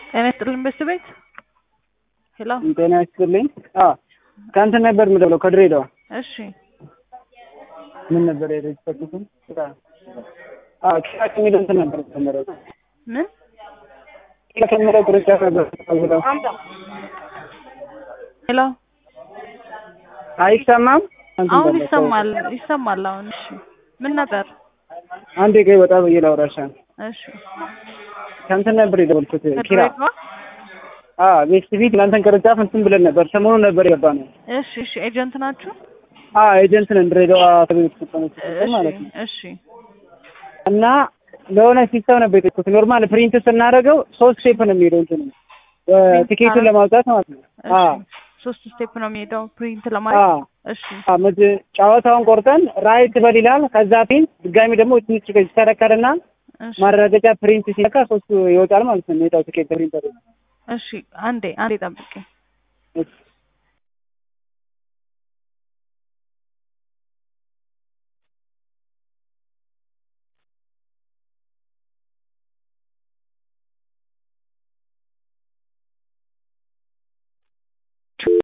ጤና ይስጥልኝ በስት ቤት ሄሎ ጤና ይስጥልኝ። አዎ ከእንትን ነበር የምደውለው ከድሬዳዋ። እሺ ምን ነበር የረጅበትም አዎ ኪራ ከሚለው እንትን ነበር የተጀመረው። ምን ኪራ ከሚለው ቅርንጫፍ ነበር የተጀመረው። ሄሎ አይሰማም? እንትን አሁን በለው። ይሰማል ይሰማል አሁን እሺ ምን ነበር አንዴ ቆይ ወጣ ብዬ ላውራሻ። እሺ ከእንትን ነበር የደወልኩት ኪራ። ከድሬዳዋ አዎ ቤስት ፊት እናንተን ቅርንጫፍ እንትን ብለን ነበር ሰሞኑን ነበር የገባነው። እሺ እሺ ኤጀንት ናችሁ አዎ ኤጀንት ነን ድሬዳዋ ከቤት ተጠቀመች ማለት ነው። እሺ እና ለሆነ ሲስተም ነበር የጠየኩት። ኖርማል ፕሪንት ስናደርገው ሶስት ሼፕ ነው የሚሄደው እንትኑ ቲኬቱን ለማውጣት ማለት ነው። አዎ እሺ ሶስት ስቴፕ ነው የሚሄደው ፕሪንት ለማድረግ አዎ እሺ አዎ፣ መጀ- ጨዋታውን ቆርጠን ራይት በል ይላል። ከዛ ፊት ድጋሚ ደግሞ ትንሽ ይሽከረከርና እሺ ማረጋገጫ ፕሪንት ሲነካ ሶስቱ ይወጣል ማለት ነው። የሚወጣው ቲኬት ፕሪንት እሺ አንዴ አንዴ ጠብቄ እሺ